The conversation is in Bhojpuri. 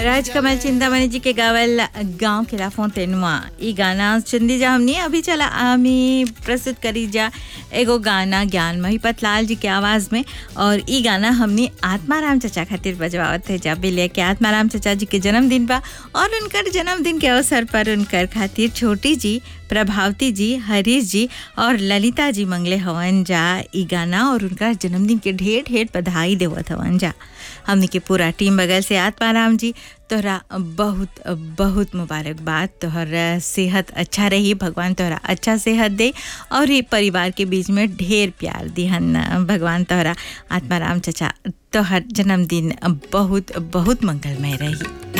राजकमल चिंतामणि जी के गावल गांव के लाफों तेनुआ ई गाना चुंदी जा हमने अभी चला हमी प्रस्तुत करी जा एगो गाना ज्ञानमयी पतलाल जी के आवाज़ में और ई गाना हमने आत्माराम चचा खातिर बजवावत है जब भी लेके आत्माराम चचा जी के जन्मदिन बा और उनकर जन्मदिन के अवसर पर उनकर खातिर छोटी जी प्रभावती जी हरीश जी और ललिता जी मंगले हवन जा ई गाना और उनका जन्मदिन के ढेर ढेर बधाई देवत हवन जा हमने के पूरा टीम बगल से आत्माराम जी तोहरा बहुत बहुत मुबारकबाद तोहर सेहत अच्छा रही भगवान तोहरा अच्छा सेहत दे और ये परिवार के बीच में ढेर प्यार दिहन भगवान तोहरा आत्माराम चचा तोहर जन्मदिन बहुत बहुत मंगलमय रही